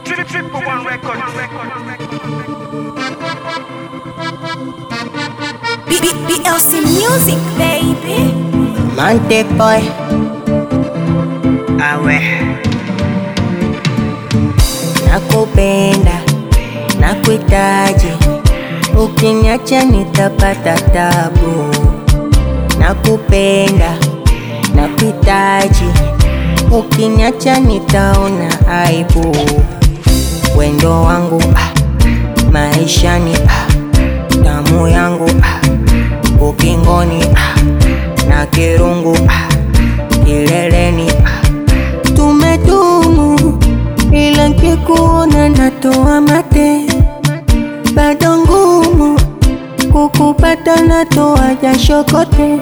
Triple one record. B- B- BLC Music, baby. Mante boy, Awe. nakupenda, nakuhitaji, ukiniacha nitapata tabu. Nakupenda, nakuhitaji, ukiniacha nitaona aibu. Wendo wangu ah, maishani ah, damu yangu ah, ukingoni ah, na kirungu ah, kileleni ah, tumedumu ila nkikuona natoa mate, bado ngumu kukupata, natoa jasho kote.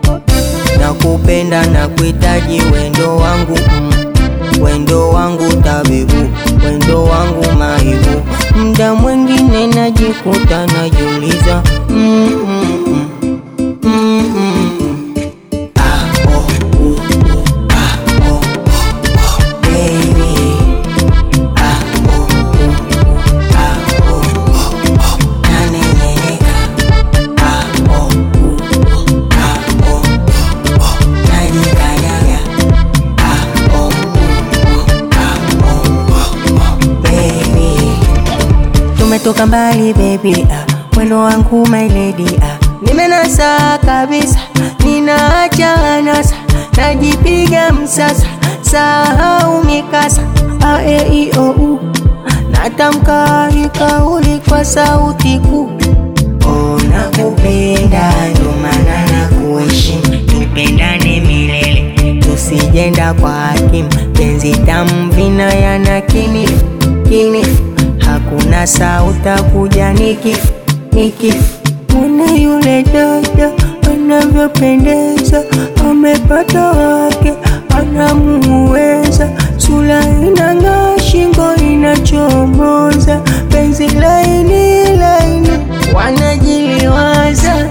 Nakupenda na kuhitaji wendo wangu mm. Wendo wangu tabibu, wendo wangu maibu. Mda mwingine najikuta najiuliza mm, mm, mm. Mm, mm, mm. Ah, oh, uh, uh, ah, oh, oh, oh, baby. Ah, oh, uh, uh, ah, oh, oh, oh, nanengeneka. Ah, oh, uh, uh, ah, oh, oh, oh, najikanyaga. Ah, oh, uh, uh, ah, oh, oh, oh, baby. Tumetoka mbali baby, ah, wendo wangu my lady, ah. Nimenasa kabisa, ninaacha anasa, najipiga msasa, sahau mikasa, a e i o u, natamka hii kauli kwa sauti kuu. Oh, nakupenda ndo maana nakuheshimu, tupendane milele, tusijenda kwa hakimu, penzi tamu vina yana kinifu kinifu, hakuna sauta kuja nikifu nikifu. Mwone yule dada anavyopendeza, amepata wake anamuweza, sura inang'aa, shingo inachomoza, penzi laini laini, wanajiliwaza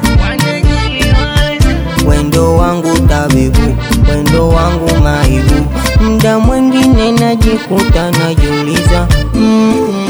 wendo wangu tabibu, wendo wangu maibu, mda mwingine najikuta najiuliza mm, mm,